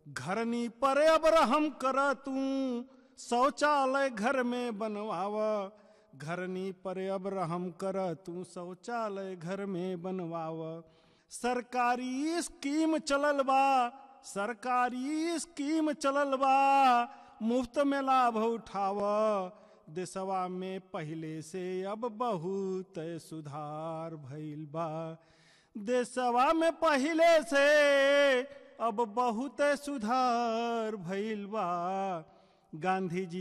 घरनी पर अब रहम कर तू शौचालय घर में बनवाव घरनी पर अब रहम कर तू शौचालय घर में बनवाव सरकारी स्कीम चलल बा सरकारी स्कीम चलल बा मुफ्त में लाभ उठाव देशवा में पहले से अब बहुत सुधार भइल बा देशवा में पहले से अब बहुत सुधार भइल बा गांधी जी